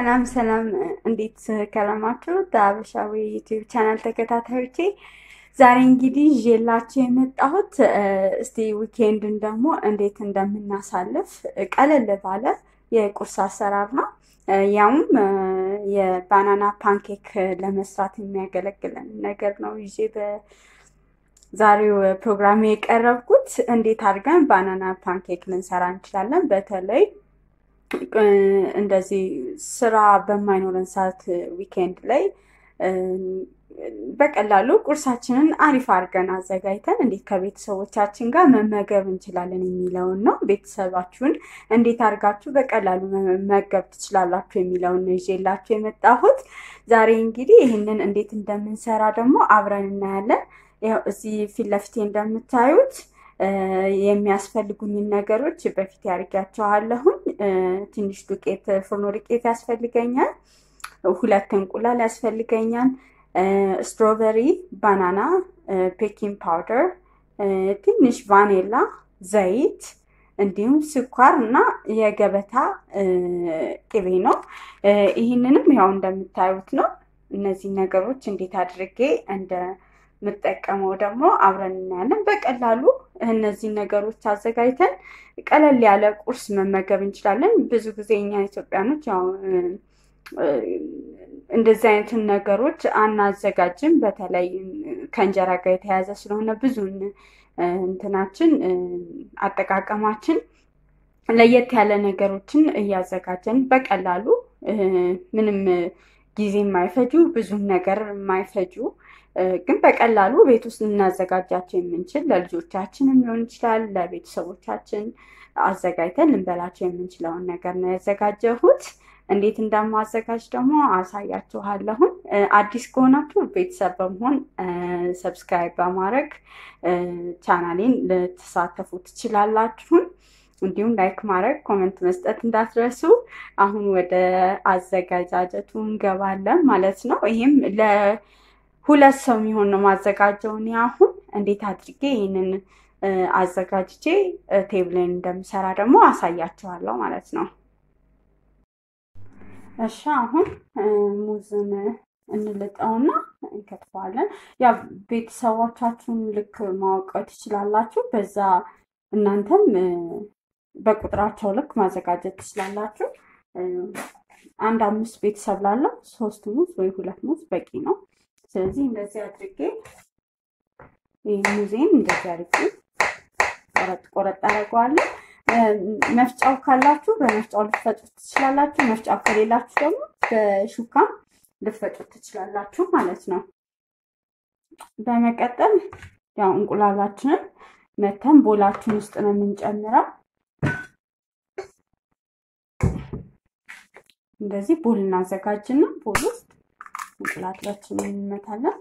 ሰላም ሰላም፣ እንዴት ከረማችሁ? በሀበሻዊ ዩቲዩብ ቻናል ተከታታዮቼ ዛሬ እንግዲህ ይዤላችሁ የመጣሁት እስቲ ዊኬንድን ደግሞ እንዴት እንደምናሳልፍ ቀለል ባለ የቁርስ አሰራር ነው። ያውም የባናና ፓንኬክ ለመስራት የሚያገለግለን ነገር ነው ይዤ በዛሬው ፕሮግራም የቀረብኩት። እንዴት አድርገን ባናና ፓንኬክ ልንሰራ እንችላለን በተለይ እንደዚህ ስራ በማይኖረን ሰዓት ዊኬንድ ላይ በቀላሉ ቁርሳችንን አሪፍ አድርገን አዘጋጅተን እንዴት ከቤተሰቦቻችን ጋር መመገብ እንችላለን የሚለውን ነው። ቤተሰባችሁን እንዴት አድርጋችሁ በቀላሉ መመገብ ትችላላችሁ የሚለውን ነው ይዤላችሁ የመጣሁት። ዛሬ እንግዲህ ይህንን እንዴት እንደምንሰራ ደግሞ አብረን እናያለን። ያው እዚህ ፊት ለፊቴ እንደምታዩት የሚያስፈልጉኝን ነገሮች በፊት ያርጊያቸዋለሁኝ። ትንሽ ዱቄት ፍርኖ ዱቄት ያስፈልገኛል። ሁለት እንቁላል ያስፈልገኛል። ስትሮበሪ፣ ባናና፣ ቤኪንግ ፓውደር፣ ትንሽ ቫኔላ፣ ዘይት እንዲሁም ስኳር እና የገበታ ቅቤ ነው። ይህንንም ያው እንደምታዩት ነው። እነዚህ ነገሮች እንዴት አድርጌ እንደ የምጠቀመው ደግሞ አብረን እናያለን። በቀላሉ እነዚህ ነገሮች አዘጋጅተን ቀለል ያለ ቁርስ መመገብ እንችላለን። ብዙ ጊዜ እኛ ኢትዮጵያኖች ያው እንደዚህ አይነትን ነገሮች አናዘጋጅም። በተለይ ከእንጀራ ጋር የተያያዘ ስለሆነ ብዙን እንትናችን አጠቃቀማችን ለየት ያለ ነገሮችን እያዘጋጀን በቀላሉ ምንም ጊዜ የማይፈጁ ብዙም ነገር የማይፈጁ ግን በቀላሉ ቤት ውስጥ ልናዘጋጃቸው የምንችል ለልጆቻችንም ሊሆን ይችላል፣ ለቤተሰቦቻችን አዘጋጅተን ልንበላቸው የምንችለውን ነገር ነው ያዘጋጀሁት። እንዴት እንደማዘጋጅ ደግሞ አሳያችኋለሁን። አዲስ ከሆናችሁ ቤተሰብ በመሆን ሰብስክራይብ በማድረግ ቻናሌን ልትሳተፉ ትችላላችሁን። እንዲሁም ላይክ ማድረግ ኮመንት መስጠት እንዳትረሱ። አሁን ወደ አዘጋጃጀቱ እንገባለን ማለት ነው። ይህም ለሁለት ሰው የሚሆን ነው ማዘጋጀው። እኔ አሁን እንዴት አድርጌ ይህንን አዘጋጅቼ ቴብሌን እንደምሰራ ደግሞ አሳያችኋለሁ ማለት ነው። እሺ አሁን ሙዝን እንልጠውና እንከትፈዋለን። ያ ቤተሰቦቻችሁን ልክ ማወቅ ትችላላችሁ። በዛ እናንተም በቁጥራቸው ልክ ማዘጋጀት ትችላላችሁ። አንድ አምስት ቤተሰብ ላለው ሶስት ሙዝ ወይ ሁለት ሙዝ በቂ ነው። ስለዚህ እንደዚህ አድርጌ ይህ ሙዜን እንደዚህ አድርጌ ቆረጥ ቆረጥ አደርገዋለሁ። መፍጫው ካላችሁ በመፍጫው ልትፈጩት ትችላላችሁ። መፍጫው ከሌላችሁ ደግሞ በሹካም ልትፈጩት ትችላላችሁ ማለት ነው። በመቀጠል ያው እንቁላላችንን መተን ቦላችን ውስጥ ነው የምንጨምረው። እንደዚህ ቦል እናዘጋጅና ቦል ውስጥ እንቁላላችንን እንመታለን።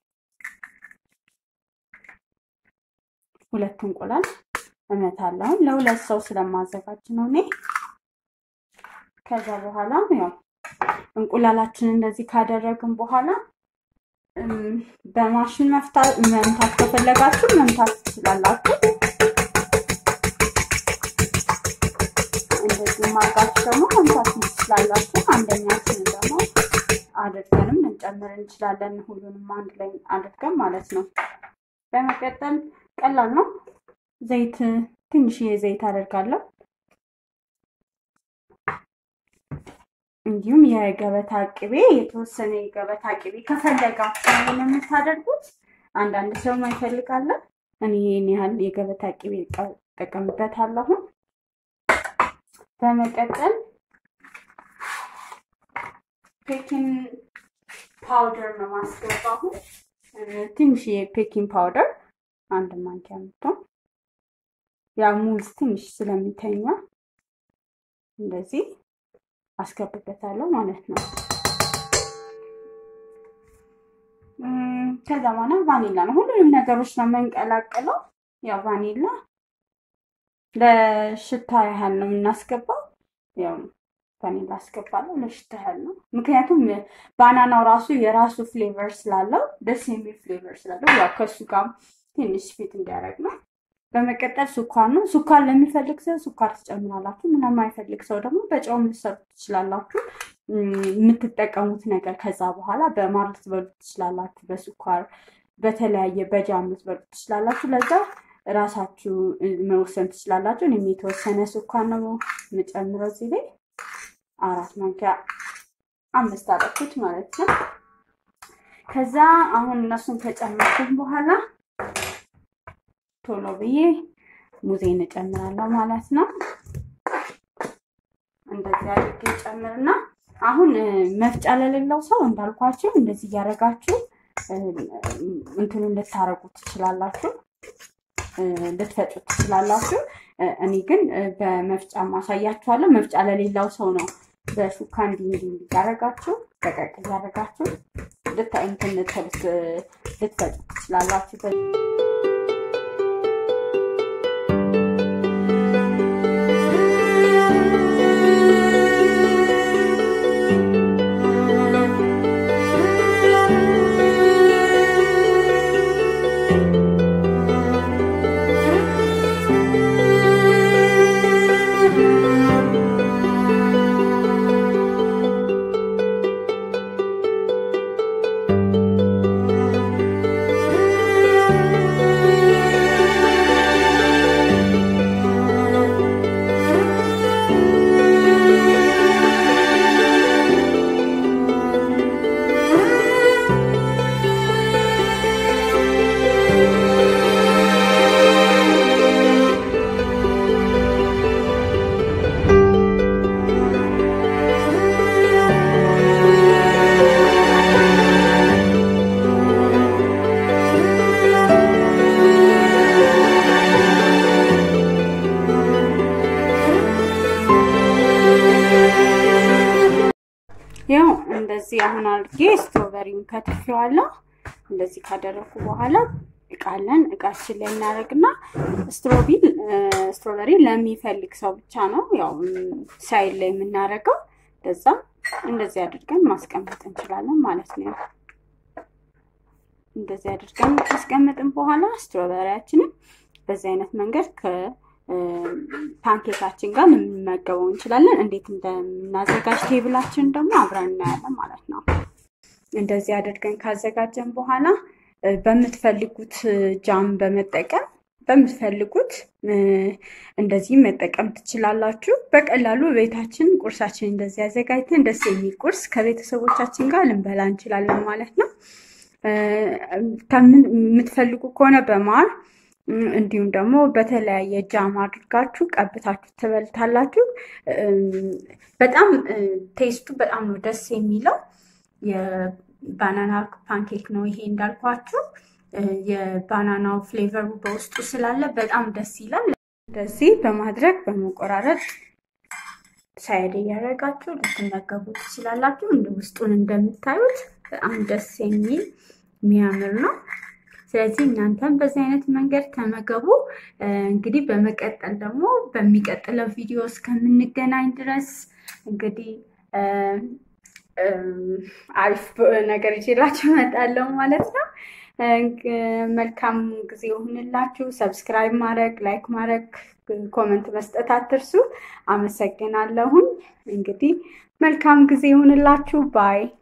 ሁለት እንቁላል እመታለሁ። ለሁለት ሰው ስለማዘጋጅ ነው እኔ። ከዛ በኋላ ያው እንቁላላችንን እንደዚህ ካደረግን በኋላ በማሽን መፍታት መምታት ከፈለጋችሁ መምታት ትችላላችሁ። እንደዚህ ማርጋችሁ ደግሞ መምታት ትችላላችሁ። አንደኛችን ደግሞ አድርገንም እንጨምር እንችላለን። ሁሉንም አንድ ላይ አድርገን ማለት ነው። በመቀጠል ቀላል ነው። ዘይት ትንሽዬ ዘይት አደርጋለሁ። እንዲሁም የገበታ ቅቤ የተወሰነ የገበታ ቅቤ ከፈለጋችሁ ነው የምታደርጉት። አንዳንድ ሰው ማይፈልጋለን። እኔ ይህን ያህል የገበታ ቅቤ እጠቀምበታለሁ። በመቀጠል ፔኪንግ ፓውደር ነው ማስገባሁ። ትንሽ የፔኪንግ ፓውደር አንድ ማንኪያ ምትሆን ያው ሙዝ ትንሽ ስለሚተኛ እንደዚህ አስገብበታለሁ ማለት ነው። ከዛ በኋላ ቫኒላ ነው። ሁሉንም ነገሮች ነው የምንቀላቅለው። ያው ቫኒላ ለሽታ ያህል ነው የምናስገባው። ያው ቫኒላ አስገባለሁ ለሽታ ያህል ነው። ምክንያቱም ባናናው ራሱ የራሱ ፍሌቨር ስላለው ደስ የሚል ፍሌቨር ስላለው ያው ከእሱ ጋር ትንሽ ፊት እንዲያደርግ ነው። በመቀጠል ስኳር ነው። ስኳር ለሚፈልግ ሰው ስኳር ትጨምራላችሁ። ለማይፈልግ ሰው ደግሞ በጨውም ልትሰሩ ትችላላችሁ። የምትጠቀሙት ነገር ከዛ በኋላ በማር ልትበሉ ትችላላችሁ፣ በስኳር በተለያየ በጃም ልትበሉ ትችላላችሁ። ለዛ ራሳችሁ መወሰን ትችላላችሁ። እኔም የተወሰነ ስኳር ነው የምጨምረው እዚህ ላይ አራት ማንኪያ አምስት አደረኩት ማለት ነው። ከዛ አሁን እነሱን ከጨመርኩኝ በኋላ ቶሎ ብዬ ሙዜን እጨምራለሁ ማለት ነው። እንደዚህ አድርጌ ጨምርና አሁን መፍጫ ለሌለው ሰው እንዳልኳችሁ እንደዚህ እያደረጋችሁ እንትኑን ልታረጉ ትችላላችሁ፣ ልትፈጩት ትችላላችሁ። እኔ ግን በመፍጫ ማሳያችኋለሁ። መፍጫ ለሌላው ሰው ነው በሹካ እንዲህ እንዲህ እያደረጋችሁ ደቀቅ እያደረጋችሁ ልታይ እንትን ልትፈጩት ትችላላችሁ። ያው እንደዚህ አሁን አድርጌ ስትሮበሪውን ከትፌዋለሁ። እንደዚህ ካደረኩ በኋላ እቃለን እቃችን ላይ እናደርግና ስትሮቢል ስትሮበሪ ለሚፈልግ ሰው ብቻ ነው ያው ሳይድ ላይ የምናደርገው። እንደዛ እንደዚህ አድርገን ማስቀመጥ እንችላለን ማለት ነው። እንደዚህ አድርገን ካስቀመጥን በኋላ ስትሮበሪያችንን በዚህ አይነት መንገድ ፓንኬካችን ጋር ልንመገበው እንችላለን። እንዴት እንደምናዘጋጅ ቴብላችን ደግሞ አብረን እናያለን ማለት ነው። እንደዚህ አድርገን ካዘጋጀን በኋላ በምትፈልጉት ጃም በመጠቀም በምትፈልጉት እንደዚህ መጠቀም ትችላላችሁ። በቀላሉ ቤታችን ቁርሳችን እንደዚህ አዘጋጅተን ደስ የሚል ቁርስ ከቤተሰቦቻችን ጋር ልንበላ እንችላለን ማለት ነው። የምትፈልጉ ከሆነ በማር እንዲሁም ደግሞ በተለያየ ጃም አድርጋችሁ ቀብታችሁ ትበልታላችሁ። በጣም ቴስቱ በጣም ነው ደስ የሚለው። የባናና ፓንኬክ ነው ይሄ እንዳልኳችሁ። የባናናው ፍሌቨሩ በውስጡ ስላለ በጣም ደስ ይላል። እንደዚህ በማድረግ በመቆራረጥ ሳይድ እያደረጋችሁ ልትመገቡ ትችላላችሁ። ውስጡን እንደምታዩት በጣም ደስ የሚል የሚያምር ነው። ስለዚህ እናንተም በዚህ አይነት መንገድ ተመገቡ። እንግዲህ በመቀጠል ደግሞ በሚቀጥለው ቪዲዮ እስከምንገናኝ ድረስ እንግዲህ አሪፍ ነገር ይዤላችሁ እመጣለሁ ማለት ነው። መልካም ጊዜ ይሁንላችሁ። ሰብስክራይብ ማድረግ፣ ላይክ ማድረግ፣ ኮመንት መስጠት አትርሱ። አመሰግናለሁኝ። እንግዲህ መልካም ጊዜ ይሁንላችሁ ባይ